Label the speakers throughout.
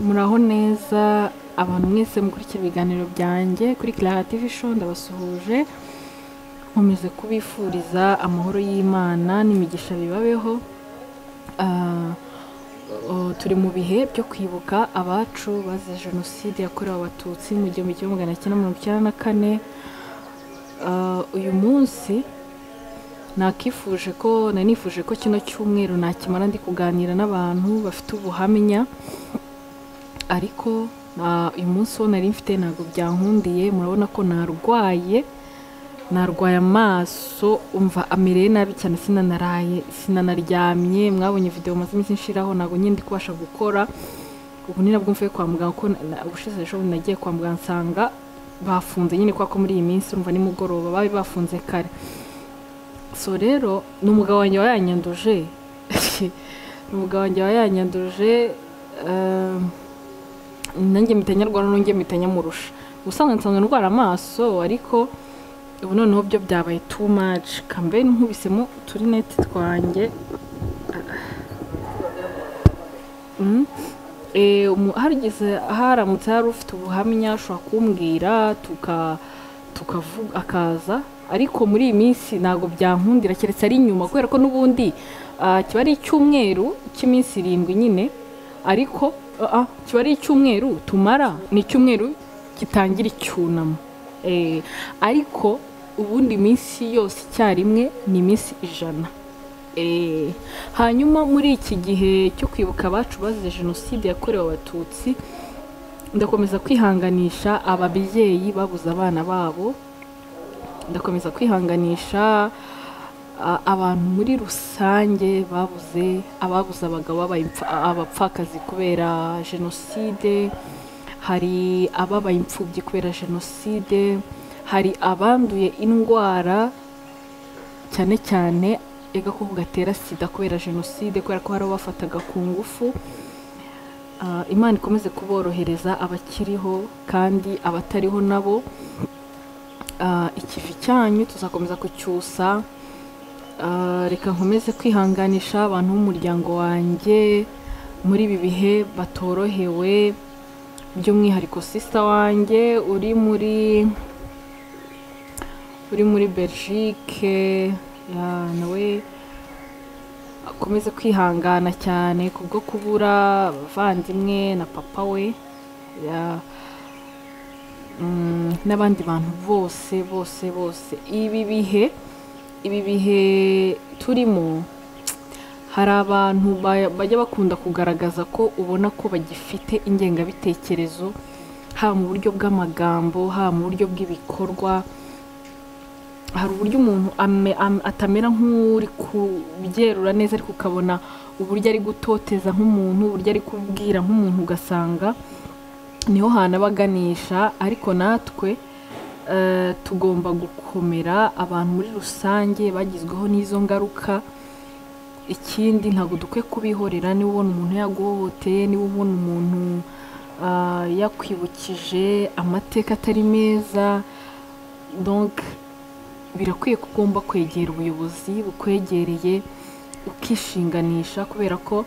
Speaker 1: muraho neza abantu mwese mukurikira ibiganiro byanjye kuri Clara TV show ndabasuhuje nkomeze kubifuriza amahoro y'imana n'imigisha bibabeho Ah, oh, turi mu bihe byo kwibuka abacu bazize jenoside yakorewe abatutsi mu gihumbi kimwe magana cyenda mirongo icyenda na kane Ah, uyu munsi nakifuje ko nari nifuje ko kino cyumweru nakimara ndi kuganira n'abantu bafite ubuhamya ariko na- uyu munsi wo nari mfite ntabwo byankundiye murabona ko narwaye narwaye amaso umva amereye nabi cyane sinanaraye sinanaryamye mwabonye video maze iminsi nshiraho ntabwo nyine ndi kubasha gukora ubu ni nabwo mvuye kwa muganga kuko na- na- ubushize ejo bundi nagiye kwa muganga nsanga bafunze nyine kubera ko muri iyi minsi urumva ni mugoroba babi bafunze kare so rero ni umugabo wanjye wayanyanduje ni umugabo wanjye wayanyanduje ehm, nanjye mpita nyarwara nongeye mpita nyamurusha ubusanzwe nsanzwe ndwara amaso ariko ubu noneho byo byabaye too much kambe nkubisemo uturinete twanjye Mm. Eh, umu- harigeze haramutse hari ufite ubuhamya ashobora kumbwira tuka tukavuga akaza ariko muri iyi minsi ntabwo byankundira keretse ari inyuma kubera ko n'ubundi ah, kiba ari icyumweru cy'iminsi irindwi nyine ariko ah, ah, kiba ari icyumweru tumara ni icyumweru gitangira icyunamo Eh, ariko ubundi minsi yose icyarimwe ni iminsi ijana Eh, hanyuma muri iki gihe cyo kwibuka abacu bazize jenoside yakorewe abatutsi ndakomeza kwihanganisha ababyeyi babuze abana babo ndakomeza kwihanganisha a- abantu muri rusange babuze ababuze abagabo babaye impfa- abapfakazi kubera jenoside hari ababaye imfubyi kubera jenoside hari abanduye indwara cyane cyane agakoko gatera sida kubera jenoside kubera ko hari abafataga ku ngufu Ah, imana ikomeze kuborohereza abakiriho kandi abatariho nabo Ah, ikivi cyanyu tuzakomeza kucyusa Ah, reka nkomeze kwihanganisha abantu b'umuryango wanjye muri ibi bihe batorohewe by'umwihariko sisita wanjye uri muri uri muri belgique ya nawe akomeze kwihangana cyane kubwo kubura abavandimwe na papa we ya- mm, n'abandi bantu bose bose bose ibi bihe ibi bihe turimo hari abantu ba- bajya bakunda kugaragaza ko ubona ko bagifite ingengabitekerezo haba mu buryo bw'amagambo haba mu buryo bw'ibikorwa hari uburyo umuntu ame- am- atamera nk'uri kubyerura neza ariko ukabona uburyo ari gutoteza nk'umuntu uburyo ari kubwira nk'umuntu ugasanga niho hantu aba aganisha ariko natwe eh, tugomba gukomera abantu muri rusange bagizweho n'izo ngaruka ikindi ntabwo dukwiye kubihorera niba ubona umuntu yaguhohoteye niba ubona umuntu ah, yakwibukije amateka atari meza donc birakwiye ko ugomba kwegera ubuyobozi bukwegereye ukishinganisha kubera ko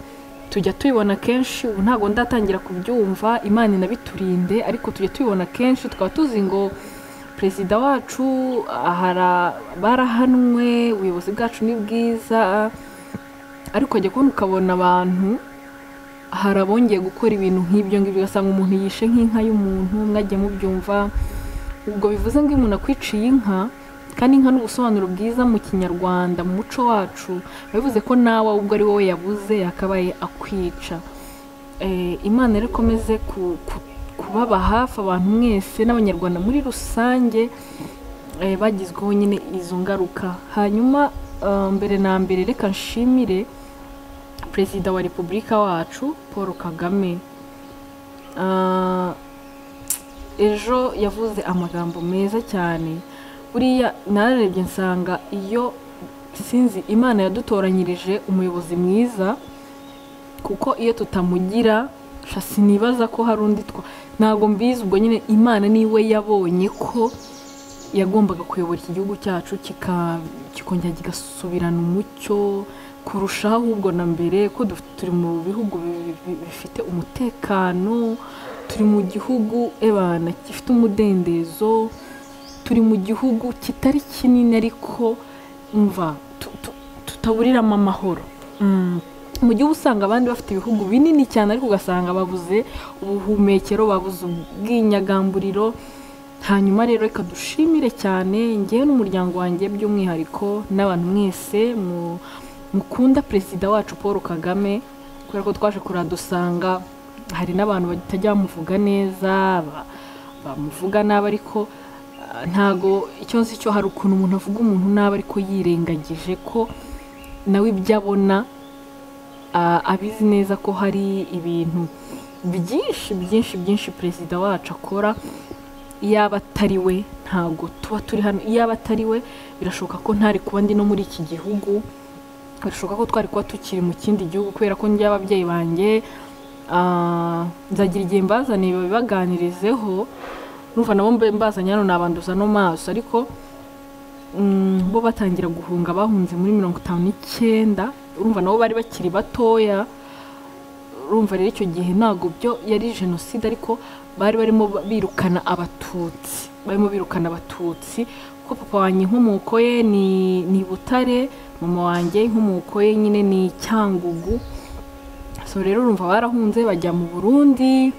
Speaker 1: tujya tubibona kenshi ubu ntabwo ndatangira kubyumva imana inabiturinde ariko tujya tubibona kenshi tukaba tuzi ngo perezida wacu ahara- barahanwe ubuyobozi bwacu ni bwiza ariko wajya kubona ukabona abantu hari abongeye gukora ibintu nk'ibyo ngibyo ugasanga umuntu yishe nk'inka y'umuntu mwajya mubyumva ubwo bivuze ngo iyo umuntu akwiciye inka kandi inka ni ubusobanuro bwiza mu kinyarwanda mu muco wacu biba bivuze ko nawe ubwo ari wowe yabuze yakabaye akwica Eh, imana rero ikomeze ku- ku- kubaba hafi abantu mwese n'abanyarwanda muri rusange eh, bagizweho nyine izo ngaruka hanyuma ah, mbere na mbere reka nshimire perezida wa repubulika wacu paul kagame Ah, ejo yavuze amagambo meza cyane buriya nararebye nsanga iyo sinzi imana yadutoranyirije umuyobozi mwiza kuko iyo tutamugira sha sinibaza ko hari undi twa ntabwo mbizi ubwo nyine imana niwe yabonye ko yagombaga kuyobora iki gihugu cyacu kika- kikongera kigasubirana umucyo kurushaho ahubwo na mbere ko duf- turi mu bihugu bi- bi- bifite umutekano turi mu gihugu ebana gifite umudendezo turi mu gihugu kitari kinini ariko umva tu- tu- tutaburiramo amahoro Mm. mu gihugu usanga abandi bafite ibihugu binini cyane ariko ugasanga babuze ubuhumekero babuze ubwinyagamburiro hanyuma rero reka dushimire cyane ngewe n'umuryango wanjye by'umwihariko n'abantu mwese mu- mukunda perezida wacu paul kagame kubera ko twaje kuradusanga hari n'abantu batajya bamuvuga neza ba- bamuvuga nabi ariko ah, ntago icyo nzi cyo hari ukuntu umuntu avuga umuntu nabi ariko yirengagije ko nawe ibyo abona a- abizi neza ko hari ibintu byinshi byinshi byinshi perezida wacu akora iyaba atari we ntabwo tuba turi hano iyaba atari we birashoboka ko ntari kuba ndi no muri iki gihugu birashoboka ko twari kuba tukiri mu kindi gihugu kubera ko njyewe ababyeyi banjye ah, nzagira igihe mbazaniye babibaganirizeho numva nabo mbe- mbazanye hano nabanduza no maso ariko mm, bo batangira guhunga bahunze muri mirongo itanu n'icyenda urumva nabo bari bakiri batoya urumva rero icyo gihe ntabwo byo yari jenoside ariko bari barimo ba- birukana abatutsi barimo birukana abatutsi kuko papa wanjye inkomoko ye ni ni butare mama wanjye inkomoko ye nyine ni cyangugu so rero urumva barahunze bajya mu burundi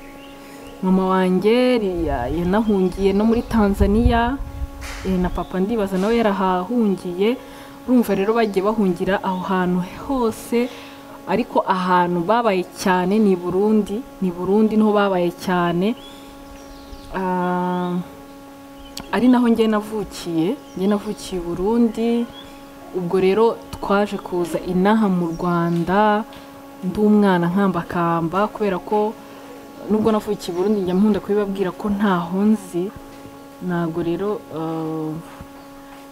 Speaker 1: mama wanjye ri- ya- yanahungiye no muri tanzania eh, na papa ndibaza nawe yarahahungiye urumva rero bagiye bahungira aho hantu hose ariko ahantu babaye cyane ni i burundi ni i burundi niho babaye cyane Ah, ari naho njye navukiye njye navukiye i burundi ubwo rero twaje kuza inaha mu rwanda ndi umwana nkambakamba kubera ko nubwo navukiye i burundi njya nkunda kubibabwira ko ntaho nzi ntabwo rero ah,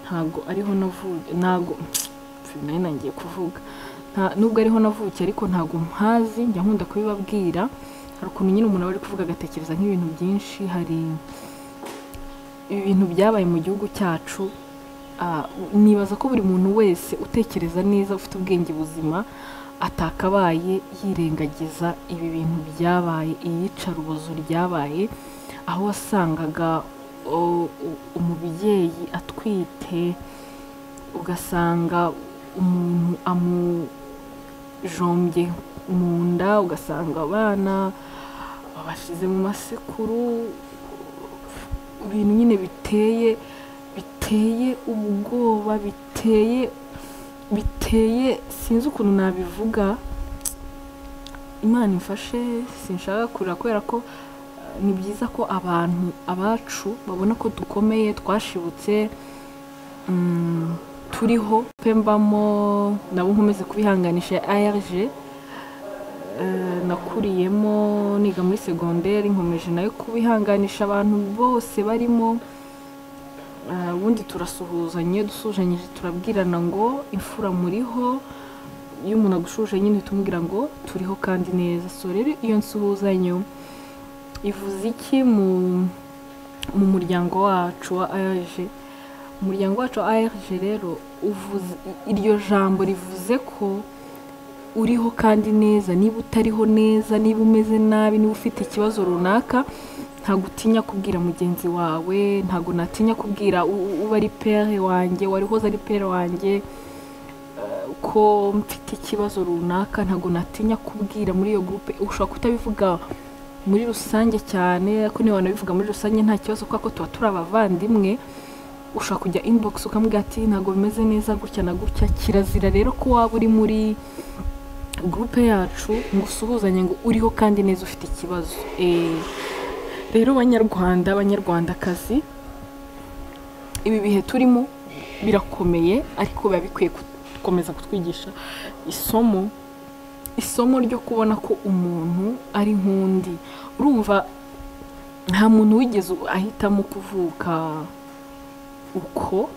Speaker 1: ntabwo ariho navukiye ntabwo Pfu, nari nangiye kuvuga Nta- nubwo ariho navukiye ariko ntabwo mpazi njya nkunda kubibabwira hari ukuntu nyine umuntu aba ari kuvuga agatekereza nk'ibintu byinshi hari ibintu byabaye mu gihugu cyacu ah, nibaza ko buri muntu wese utekereza neza ufite ubwenge buzima atakabaye yirengagiza ibi bintu byabaye iyicarubozo ryabaye aho wasangaga o- u- umubyeyi atwite ugasanga umuntu amujombye mu nda ugasanga abana babashyize mu masekuru ibintu nyine biteye biteye ubwoba biteye biteye sinzi ukuntu nabivuga imana imfashe sinshaka kurira kubera ko eh, ni byiza ko abantu abacu babona ko dukomeye twashibutse mm, turiho pe mbamo nabo nkomeze kubihanganisha ARG eh, nakuriyemo niga muri segonderi nkomeje nayo kubihanganisha abantu bose barimo Ah, ubundi turasuhuzanye dusuhuzanyije turabwirana ngo imfura muriho iyo umuntu agushuje nyine tumubwira ngo turiho kandi neza so rero iyo nsuhuzanyo ivuze iki mu mu muryango wacu wa ARG umuryango wacu wa ARG rero uvuze iryo jambo rivuze ko uriho kandi neza niba utariho neza niba umeze nabi niba ufite ikibazo runaka ntabwo utinya kubwira mugenzi wawe ntabwo natinya kubwira u- u- uba ari pere wanjye warihoze ari pere wanjye eh, ko mfite ikibazo runaka ntabwo natinya kubwira muri iyo gurupe ushobora kutabivuga muri rusange cyane ariko niba wanabivuga muri rusange nta kibazo kuko tuba turi abavandimwe ushobora kujya inbox ukamubwira ati ntabwo bimeze neza gutya na gutya kirazira rero ko waba uri muri gurupe yacu ngo usuhuzanye ngo uriho kandi neza ufite ikibazo Eh, rero banyarwanda banyarwandakazi ibi bihe turimo birakomeye ariko biba bikwiye gukomeza kutwigisha isomo isomo ryo kubona ko umuntu ari nk'undi urumva nta muntu wigeze ahitamo kuvuka uko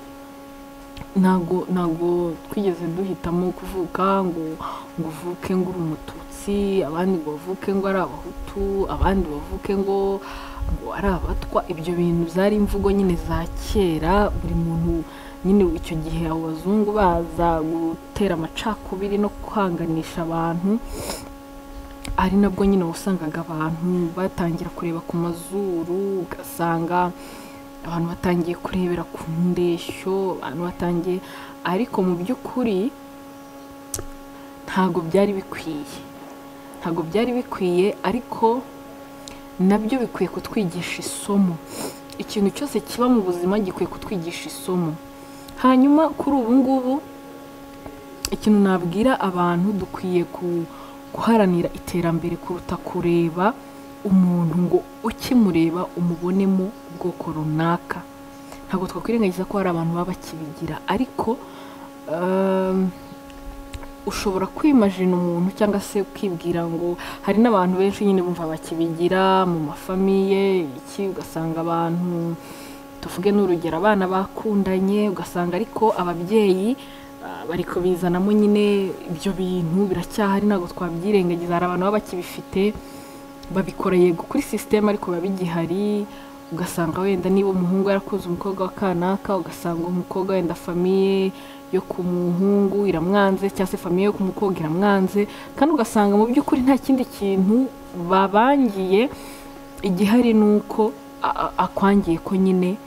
Speaker 1: ntago ntago twigeze duhitamo kuvuka ngo ngo uvuke ngo uri umututsi abandi ngo bavuke ngo ari abahutu abandi bavuke ngo ngo ari abatwa ibyo bintu zari imvugo nyine za kera buri muntu nyine icyo gihe abo bazungu baza gutera amacakubiri no kwanganisha abantu ari nabwo nyine wasangaga abantu batangira kureba ku mazuru ugasanga abantu batangiye kurebera ku ndeshyo abantu batangiye ariko mu by'ukuri ntabwo byari bikwiye ntabwo byari bikwiye ariko nabyo bikwiye kutwigisha isomo ikintu cyose kiba mu buzima gikwiye kutwigisha isomo hanyuma kuri ubu ngubu ikintu nabwira abantu dukwiye guharanira iterambere kuruta kureba umuntu ngo ukimureba umubonemo ubwoko runaka ntabwo twakwirengagiza ko hari abantu baba bakibigira ariko ushobora kwimajina umuntu cyangwa se ukibwira ngo hari n'abantu benshi nyine bumva bakibigira mu mafamiye iki ugasanga abantu tuvuge n'urugero abana bakundanye ugasanga ariko ababyeyi bari kubizanamo nyine ibyo bintu biracyahari ntabwo twabyirengagiza hari abantu baba bakibifite babikora yego kuri sisiteme ariko biba bigihari ugasanga wenda niba umuhungu yarakuze umukobwa wa kanaka ugasanga umukobwa wenda famiye yo ku muhungu iramwanze cyangwa se famiye yo ku mukobwa iramwanze kandi ugasanga mu by'ukuri nta kindi kintu babangiye igihari ni uko akwangiye ko nyine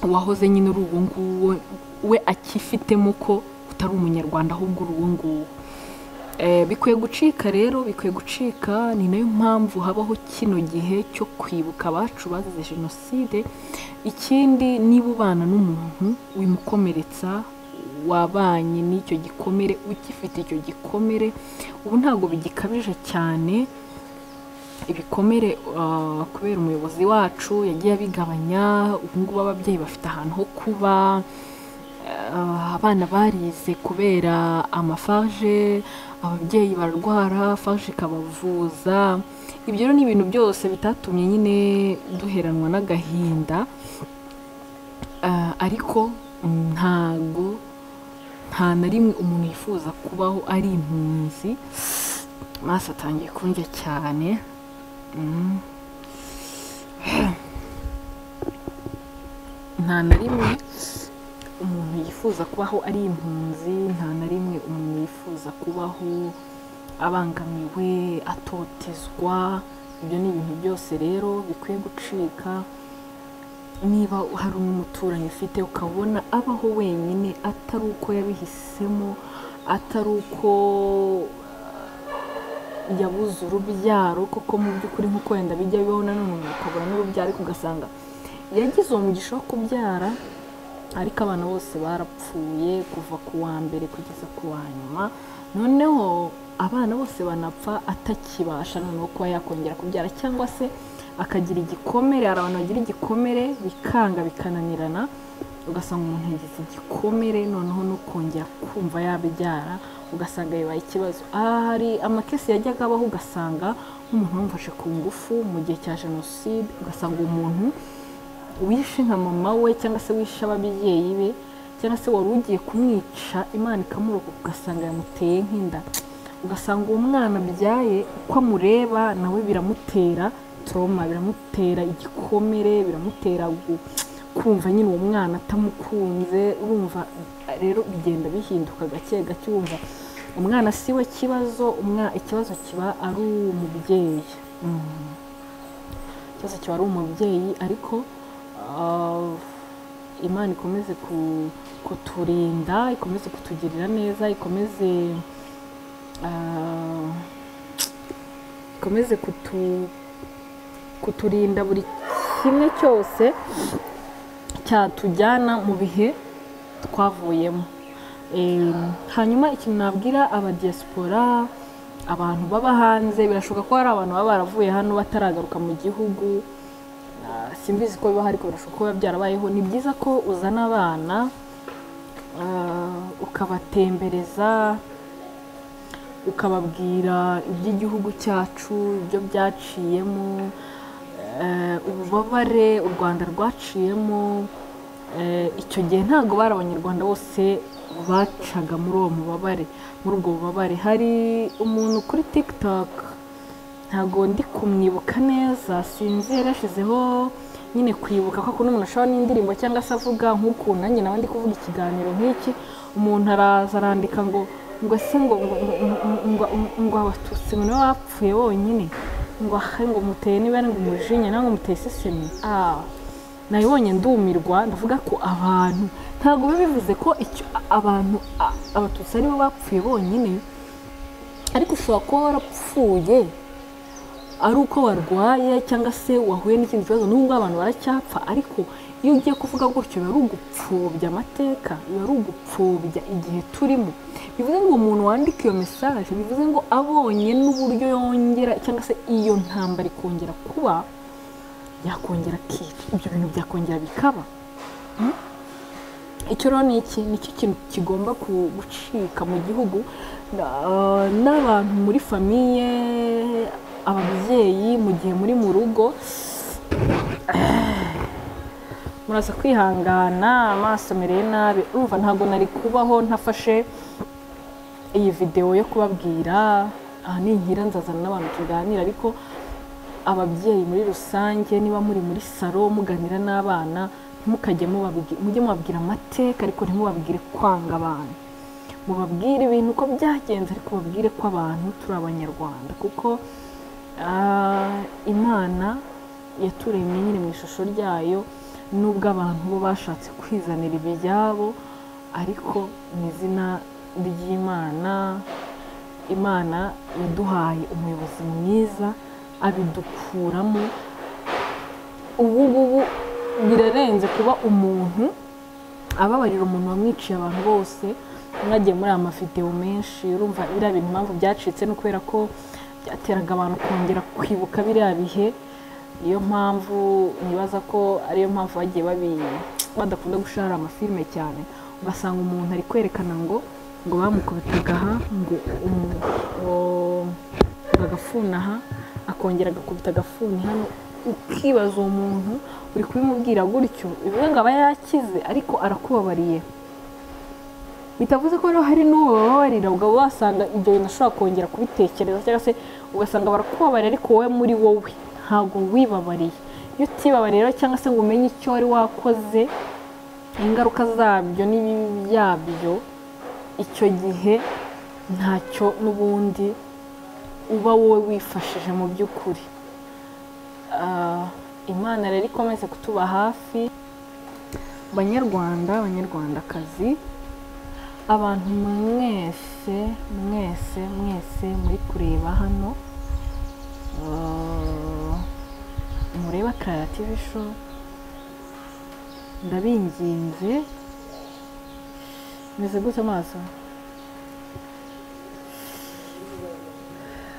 Speaker 1: uwahoze nyine uri uwo nguwo we akifitemo ko utari umunyarwanda ahubwo uri uwo nguwo bikwiye gucika rero bikwiye gucika ni nayo mpamvu habaho kino gihe cyo kwibuka abacu bazize jenoside ikindi niba ubana n'umuntu wimukomeretsa wabanye n'icyo gikomere ugifite icyo gikomere ubu ntabwo bigikabije cyane ibikomere kubera umuyobozi wacu yagiye abigabanya ubu ngubu ababyeyi bafite ahantu ho kuba abana barize kubera amafaje ababyeyi bararwara faje ikabavuza ibyo rero ni ibintu byose bitatumye nyine duheranwa n'agahinda ariko ntago nta na rimwe umuntu yifuza kubaho ari impunzi amaso atangiye kundya cyane nta na rimwe umuntu yifuza kubaho ari impunzi nta na rimwe umuntu yifuza kubaho abangamiwe atotezwa ibyo ni ibintu byose rero bikwiye gucika niba hari n'umuturanyi ufite ukabona abaho wenyine atari uko yabihisemo atari uko yabuze urubyaro kuko mu by'ukuri nk'uko wenda bijya bibaho nanone umuntu akabura n'urubyaro ariko ugasanga yagize uwo mugisha wo kubyara ariko abantu bose barapfuye kuva ku wa mbere kugeza ku wa nyuma noneho abana bose banapfa atakibasha noneho kuba yakongera kubyara cyangwa se akagira igikomere hari abantu bagira igikomere bikanga bikananirana ugasanga umuntu yagize igikomere noneho no kongera kumva yabibyara ugasanga bibaye ikibazo aha hari amakesi yajyaga abaho ugasanga nk'umuntu wamufashe ku ngufu mu gihe cya jenoside ugasanga umuntu wishe nka mama we cyangwa se wishe ababyeyi be cyangwa se wari ugiye kumwica imana ikamuroka ugasanga yamuteye nk'inda ugasanga uwo mwana abyaye uko amureba nawe biramutera toroma biramutera igikomere biramutera kumva nyine uwo mwana atamukunze urumva rero bigenda bihinduka gake gake wumva umwana si we kibazo ikibazo kiba ari umubyeyi ikibazo kiba ari umubyeyi ariko imana ikomeze kuturinda ikomeze kutugirira neza ikomeze ikomeze kuturinda buri kimwe cyose cyatujyana mu bihe twavuyemo hanyuma ikintu nabwira abadiyasipora abantu baba hanze birashoboka ko hari abantu baba baravuye hano bataragaruka mu gihugu simbizi ko bibaho ariko birashoboka ko biba byarabayeho ni byiza ko uzana abana ukabatembereza ukababwira iby'igihugu cyacu ibyo byaciyemo ububabare u rwanda rwaciyemo icyo gihe ntabwo bari abanyarwanda bose bacaga muri uwo mubabare muri ubwo bubabare hari umuntu kuri tikitoki ntabwo ndi kumwibuka neza sinzi yarashyizeho nyine kwibuka ko ukuntu umuntu ashobora n'indirimbo cyangwa se avuga nk'ukuntu nanjye nawe ndi kuvuga ikiganiro nk'iki umuntu araza arandika ngo ngo se ngo ngo ngo ngo abatutsi ngo nibo bapfuye bonyine ngo ahe ngo muteye niba ari ngo umujinya cyangwa ngo muteye isesemi ah nabibonye ndumirwa ndavuga ko abantu ntabwo biba bivuze ko icyo abantu a- abatutsi aribo bapfuye bonyine ariko ushobora kuba warapfuye ari uko warwaye cyangwa se wahuye n'ikindi kibazo n'ubwo abantu baracyapfa ariko iyo ugiye kuvuga gutyo biba ari ugupfobya amateka biba ari ugupfobya igihe turimo bivuze ngo umuntu wandika iyo mesaje bivuze ngo abonye n'uburyo yongera cyangwa se iyo ntambara ikongera kuba yakongera akica ibyo bintu byakongera bikaba Mm? icyo rero ni iki nicyo kintu kigomba ku- gucika mu gihugu na- n'abantu muri famiye ababyeyi mu gihe muri mu rugo muraza kwihangana amaso mereye nabi urumva ntabwo nari kubaho ntafashe iyi videwo yo kubabwira aha ni inkira nzazana n'abantu tuganira ariko ababyeyi muri rusange niba muri muri salo muganira n'abana ntimukajye mubabwi- mujye mubabwira amateka ariko ntimubabwire kwanga abantu mubabwire ibintu uko byagenze ariko mubabwire ko abantu turi abanyarwanda kuko ah, imana yaturemye nyine mu ishusho ryayo nubwo abantu bo bashatse kwizanira ibyabo ariko mu izina ry'imana imana yaduhaye umuyobozi mwiza abidukuramo ubu ngubu birarenze kuba umuntu ababarira umuntu wamwiciye abantu bose mwagiye muri aya mavidewo menshi urumva biriya bintu impamvu byacitse ni ukubera ko byateraga abantu kongera kwibuka biriya bihe niyo mpamvu nibaza ko ariyo mpamvu bagiye babi- badakunda gushara amafilime cyane ugasanga umuntu ari kwerekana ngo ngo bamukubitaga aha ngo umu- ngo- ngo agafuni aha akongera agakubita agafuni hano ukibaza uwo muntu uri kubimubwira gutyo bivuze ngo aba yakize ariko arakubabariye bitavuze ko rero hari n'uwo bababarira ubwo wasanga ibyo bintu ashobora kongera kubitekereza cyangwa se ugasanga barakubabarira ariko wowe muri wowe ntabwo wibabariye iyo utibabariye rero cyangwa se ngo umenye icyo wari wakoze ingaruka zabyo n'ibibi byabyo icyo gihe ntacyo n'ubundi uba wowe wifashije mu by'ukuri Ah, imana rero ikomeze kutuba hafi banyarwanda banyarwandakazi abantu mwese mwese mwese muri kureba hano Ah, mureba karara tivi show ndabinginze meze gute amaso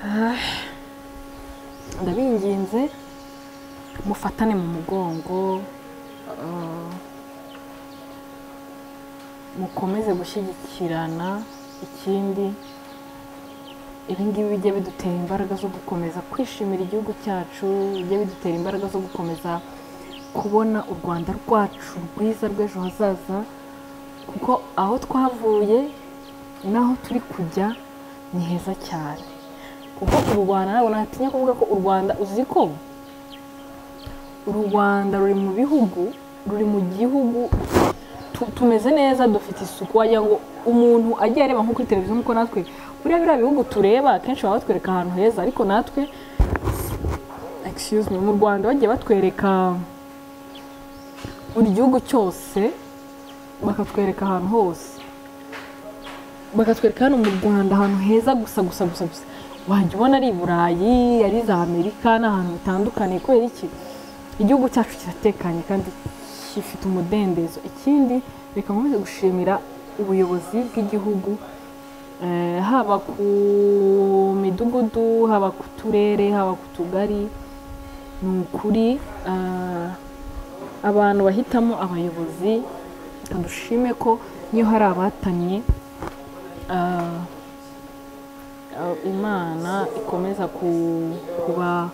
Speaker 1: Ah, ndabinginze mufatane mu mugongo ah, mukomeze gushyigikirana ikindi ibi ngibi bijya bidutera imbaraga zo gukomeza kwishimira igihugu cyacu bijya bidutera imbaraga zo gukomeza kubona u rwanda rwacu rwiza rw'ejo hazaza kuko aho twavuye n'aho turi kujya ni heza cyane kuko u rwanda ntabwo natinya kuvuga ko u rwanda uzi ko u rwanda ruri mu bihugu ruri mu gihugu tu- tumeze neza dufite isuku wagira ngo umuntu agiye areba nko kuri televiziyo nk'uko natwe buriya biriya bihugu tureba akenshi baba batwereka ahantu heza ariko natwe excuse me mu rwanda bagiye batwereka buri gihugu cyose bakatwereka ahantu hose bakatwereka hano mu rwanda ahantu heza gusa gusa gusa gusa wajya ubona ari i burayi ari za amerika ni ahantu bitandukanye kubera iki igihugu cyacu kiratekanye kandi gifite umudendezo ikindi reka nkomeze gushimira ubuyobozi bw'igihugu eh, haba ku midugudu haba ku turere haba ku tugari ni ukuri ah, abantu bahitamo abayobozi reka dushime ko niyo hari abatanye ah, ah, imana ikomeza ku- kuba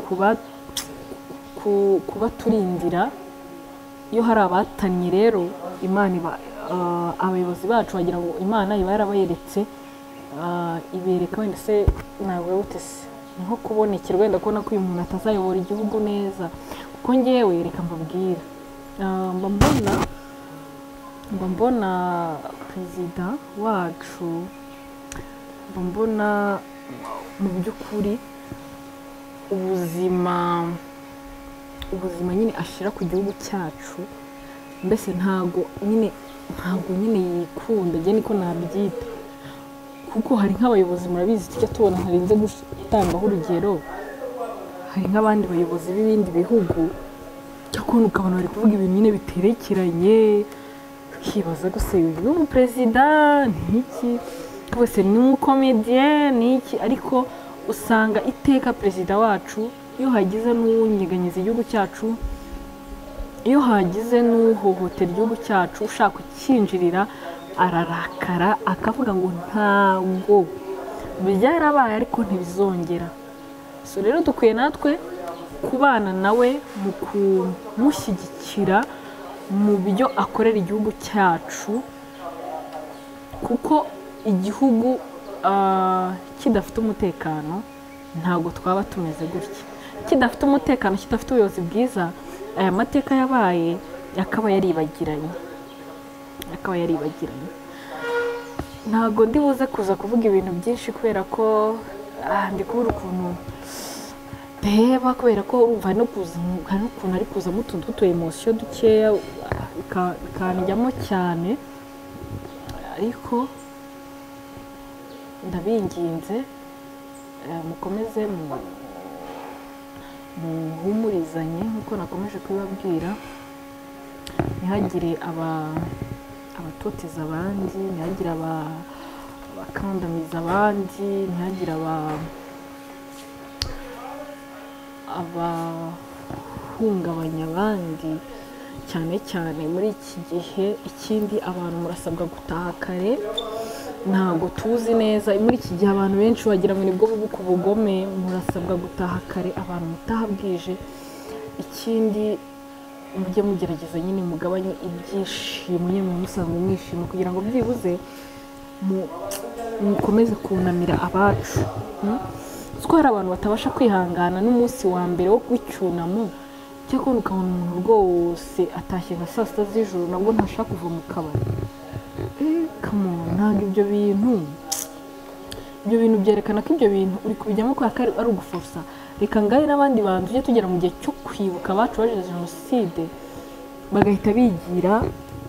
Speaker 1: kuba ku- kubaturindira iyo hari abatannye rero imana iba ah, abayobozi bacu bagira ngo imana iba yarabayeretse ah, ibereka wenda se ntabwo yawutese ni nko kubonekerwa wenda kubona ko uyu muntu atazayobora igihugu neza ko ngewe reka mbabwira Ah, mba mbona mba mbona perezida wacu mba mbona mu by'ukuri ubuzima ubuzima nyine ashyira ku gihugu cyacu mbese ntago nyine ntago nyine yikunda njye niko nabyita kuko hari nk'abayobozi murabizi tujya tubona ntarenze gutangaho urugero hari nk'abandi bayobozi b'ibindi bihugu cyo kubona ukabona bari kuvuga ibintu nyine biterekeranye ukibaza gusa uyu ni umuperezida ni iki rwose ni umukomediye ni iki ariko usanga iteka perezida wacu iyo hagize n'uwunyeganyeza igihugu cyacu iyo hagize n'uhohotera igihugu cyacu ushaka kucyinjirira ararakara akavuga ngo ntabwo byarabaye ariko ntibizongera so rero dukwiye natwe kubana nawe mu kumushyigikira mu byo akorera igihugu cyacu kuko igihugu ah, kidafite umutekano ntabwo twaba tumeze gutya kidafite umutekano kidafite ubuyobozi bwiza aya mateka yabaye yakaba yaribagiranye akaba yaribagiranye ntabwo ndi buze kuza kuvuga ibintu byinshi kubera ko ah, ndi kubura ukuntu ndeba kubera ko urumva no kuza hari n'ukuntu ari kuzamo utuntu tw'utuyemosiyo dukeya ah, bika- bikanjyamo cyane ariko ndabinginze eh, mukomeze mu- muhumurizanye nk'uko nakomeje kubibabwira ntihagire aba- abatoteza abandi ntihagire aba- abakandamiza abandi ntihagire aba- abahungabanya abandi cyane cyane muri iki gihe ikindi abantu murasabwa gutaha kare ntabwo tuzi neza muri iki gihe abantu benshi wagira ngo nibwo bubuka ubugome murasabwa gutaha kare abantu mutaha bwije ikindi mujye mugerageza nyine mugabanye ibyishimo nyine mu musanzwe mwishima kugira ngo byibuze mu- mukomeze kunamira abacu mm? Uzi ko hari abantu batabasha kwihangana n'umunsi wa mbere wo w'icyunamo cyakora ukabona umuntu rwose atashye nka saa sita z'ijoro nabwo ntashaka kuva mu kabari Eh, come on, ntabwo ibyo bintu ibyo bintu byerekana ko ibyo bintu uri kubijyamo kubera ko ari- ari ugufusa reka ngahe n'abandi bantu tujye tugera mu gihe cyo kwibuka abacu bazize jenoside bagahita bigira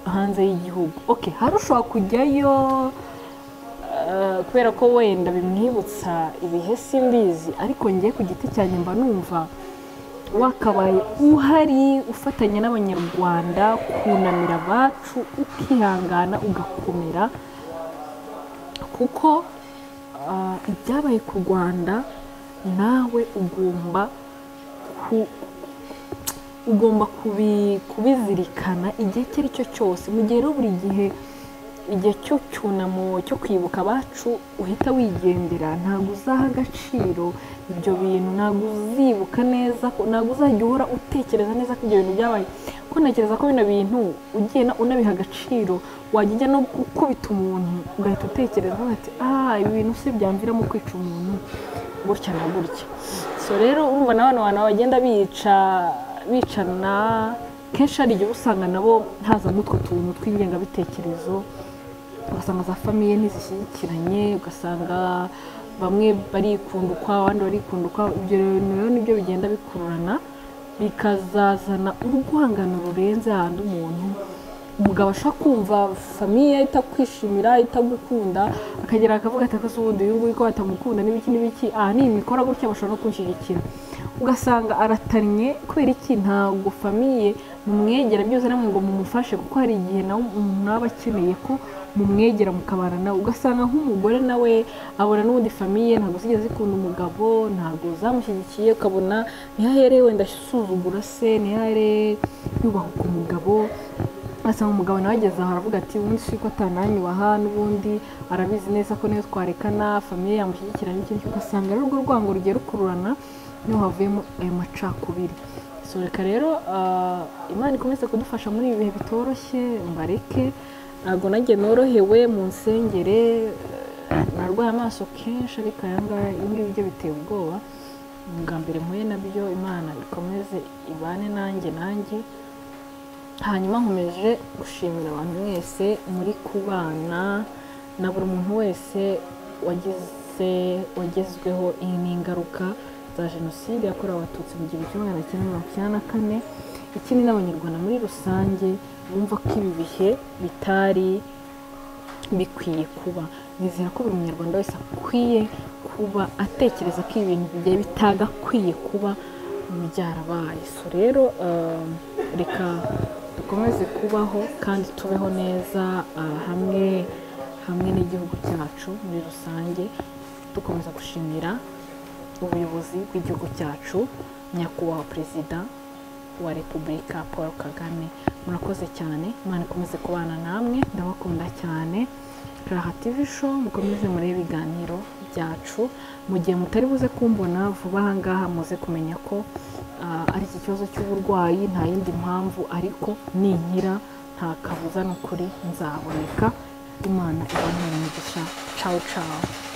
Speaker 1: hanze y'igihugu okay hari ushobora kujyayo eh, kubera ko wenda bimwibutsa ibihe simbizi ariko ngiye ku giti cyanjye mba numva wakabaye uhari ufatanya n'abanyarwanda kunamira abacu ukihangana ugakomera kuko ah, ibyabaye ku rwanda nawe ugomba ku- ugomba kubi- kubizirikana igihe icyo ari cyo cyose mu gihe rero buri gihe igihe cyo cyunamo cyo kwibuka abacu uhita wigendera ntabwo uzaha agaciro ibyo bintu ntabwo uzibuka neza ko- ntabwo uzajya uhora utekereza neza ko ibyo bintu byabaye ko ntekereza ko bino bintu ugiye na- unabiha agaciro wajya ujya no gukubita umuntu ugahita utekereza ati ah ibi bintu se byamviramo kwica umuntu gutya na gutya so rero urumva na bano bantu bagenda bica bicana kenshi hari igihe usanga nabo hazamo utwo tuntu tw'ingengabitekerezo ugasanga za famiye ntizishyigikiranye ugasanga bamwe barikunda ukwabo abandi barikunda ukwabo ibyo rero nibyo bigenda bikururana bikazazana urwangano rurenze ahandi umuntu umugabo ashobora kumva famiye itakwishimira itagukunda akagera akavuga ati "Ese ubundi uyu nguyu ko batamukunda n'ibiki n'ibiki aha ni imikora gutya bashobora no kunshyigikira ugasanga aratannye kubera iki ntabwo famiye mumwegera byose namwe ngo mumufashe kuko hari igihe nawe umuntu aba akeneye ko mumwegera mukabana nawe ugasanga nk'umugore nawe abona n'ubundi famiye ntabwo zigeze zikunda umugabo ntabwo zamushyigikiye ukabona ntihahere wenda asuzugura se ntihahere yubahuka umugabo asanga umugabo nawe ageze aho aravuga ati ubundi si ko atananyi waha n'ubundi arabizi neza ko niyo twarekana famiye yamushyigikira n'ikindi ugasanga rero urwo rwango rugiye rukururana niho havuyemo ayo macakubiri so reka rero ah, imana ikomeze kudufasha muri ibi bihe bitoroshye mbareke ntabwo nanjye norohewe mu nsengere eh, narwaye amaso kenshi ariko aya ngaya ibi ngibi byo biteye ubwoba bwa mbere mpuye nabyo imana ikomeze ibane nanjye nanjye hanyuma nkomeje gushimira abantu mwese muri kubana na buri muntu wese wagize wagezweho iyi ni ingaruka za jenoside yakorewe abatutsi mu gihumbi kimwe magana cyenda mirongo icyenda na kane ikindi n'abanyarwanda muri rusange bumva ko ibi bihe bitari bikwiye kuba nizera ko buri munyarwanda wese akwiye kuba atekereza ko ibintu bigiye bitagakwiye kuba byarabaye so rero reka dukomeze kubaho kandi tubeho neza hamwe hamwe n'igihugu cyacu muri rusange dukomeza gushimira ubuyobozi bw'igihugu cyacu nyakubahwa perezida wa repubulika paul kagame murakoze cyane imana ikomeze kubana namwe ndabakunda cyane raha tv show mukomeze murebe ibiganiro byacu mu gihe mutari buze kumbona vuba aha ngaha muze kumenya ko ari iki kibazo cy'uburwayi nta yindi mpamvu ariko ninkira nta kabuza ni ukuri nzaboneka imana iboneye umugisha cawu cawu